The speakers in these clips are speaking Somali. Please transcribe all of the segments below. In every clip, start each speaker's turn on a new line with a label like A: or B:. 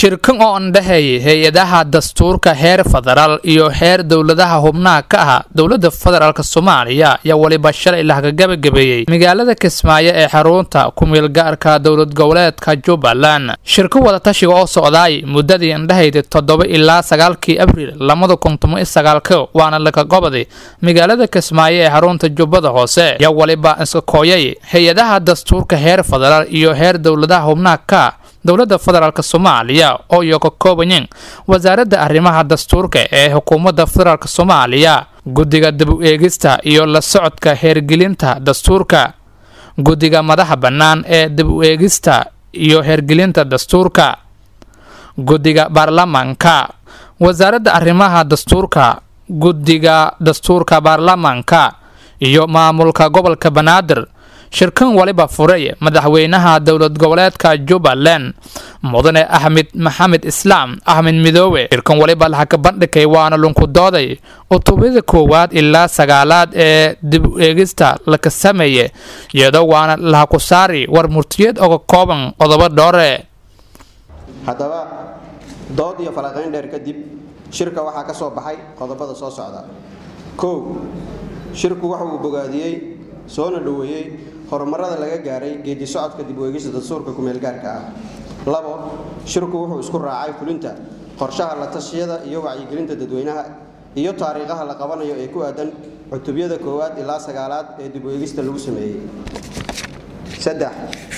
A: shirkan oo andhexeeyay hay-adaha dastuurka heer federaal iyo heer dowladaha hubnaha ka ah dowlada federaalk soomaaliya ayaa weliba shalay lahaga gabagabeeyey magaalada kismaayo ee xarunta ku-meel gaarka dowlad goboleedka jubbaland shirka wadatashiga oo socdaay muddadii andhehayda toddoba ilaa sagaalkii abriil lamada kun toban iyo sagaalka waana laga gobaday magaalada kismaayo ee xarunta jubbada hoose ayaa weliba iska kooyay hay-adaha dastuurka heer federaal iyo heer dowladaha hubnaha ka dowlada federaalk soomaaliya oo iyo ka koobayeen wasaaradda arrimaha dastuurka ee xukuumadda federaalk soomaaliya guddiga dib u eegista iyo la socodka heergelinta dastuurka guddiga madaxa bannaan ee dib u eegista iyo heergelinta dastuurka guddiga baarlamaanka wasaaradda arrimaha dastuurka guddiga dastuurka baarlamaanka iyo maamulka gobolka banaadir shirkan waliba furay madaxweynaha dowlad goboleedka jubbaland mudane axmed maxamed islaam axmed midoobe shirkan waliba laxaka bandhigay waana lunku dooday cutubada koowaad ilaa sagaalaad ee dib u eegista laka sameeye iyadoo waana lahaku saari war murtiyeed oga kooban qodobo dhoore
B: haddaba dood iyo falaqayn dheer kadib shirka waxaa ka soo baxay qodobada soo socda kow shirku waxa uu bogaadiyey soona dhoweeyey horumarada laga gaaray geedi socodka dib u eegista dastuurka kumeelgaarka ah labo shirku wuxuu isku raacay fulinta qorshaha la tashiyada iyo wacyigelinta dadweynaha iyo taariikhaha la qabanayo ee ku aadan cutubyada koowaad ilaa sagaalaad ee dib u eegista lagu sameeyey saddex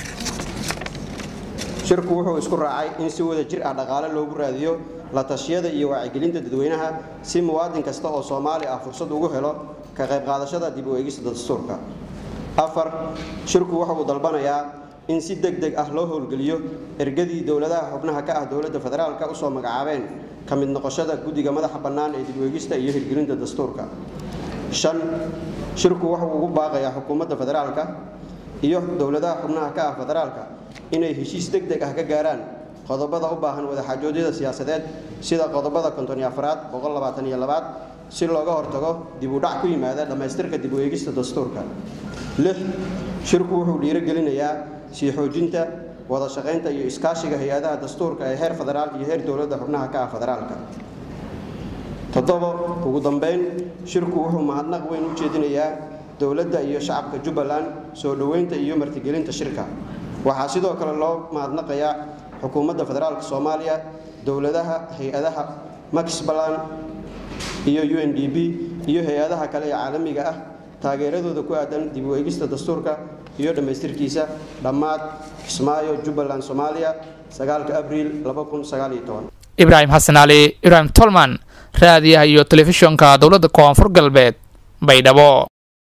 B: shirku wuxuu isku raacay in si wada jir ah dhaqaale loogu raadiyo la tashiyada iyo wacyigelinta dadweynaha si muwaadin kasta oo soomaali ah fursad ugu helo ka qayb qaadashada dib u eegista dastuurka afar shirku waxa uu dalbanayaa in si deg deg ah loo howlgeliyo ergadii dowladaha xubnaha ka ah dowladda federaalka usoo magacaabeen ka mid noqoshada guddiga madaxa bannaan ee dib u eegista iyo hirgelinta dastuurka shan shirku waxa uu ugu baaqayaa xukuumadda federaalka iyo dowladaha xubnaha ka ah federaalka inay heshiis deg deg ah ka gaaraan qodobada u baahan wadaxaajoodyada siyaasadeed sida qodobada konton iyo afraad boqol labaatan iyo labaad si looga hortago dib u dhac ku yimaada dhammaystirka dib u eegista dastuurka lix shirku wuxuu dhiirogelinayaa sii xoojinta wada shaqaynta iyo iskaashiga hay-adaha dastuurka ee heer federaal iyo heer dowladda xubnaha ka ah federaalka toddobo ugu dambeyn shirku wuxuu mahadnaq weyn u jeedinayaa dowladda iyo shacabka jubbaland soo dhoweynta iyo martigelinta shirka waxaa sidoo kale loo mahadnaqayaa xukuumadda federaalka soomaaliya dowladaha hay-adaha maxbaland iyo u n d b iyo hay-adaha kale ee caalamiga ah taageeradooda ku aadan dib u eegista dastuurka iyo dhammaystirkiisa dhammaad kismaayo jubbaland soomaaliya sagaalka abriil
A: ibraahim xasan cali ibraahim tolman raadiyaha iyo telefishonka dowladda koonfur galbeed baydhabo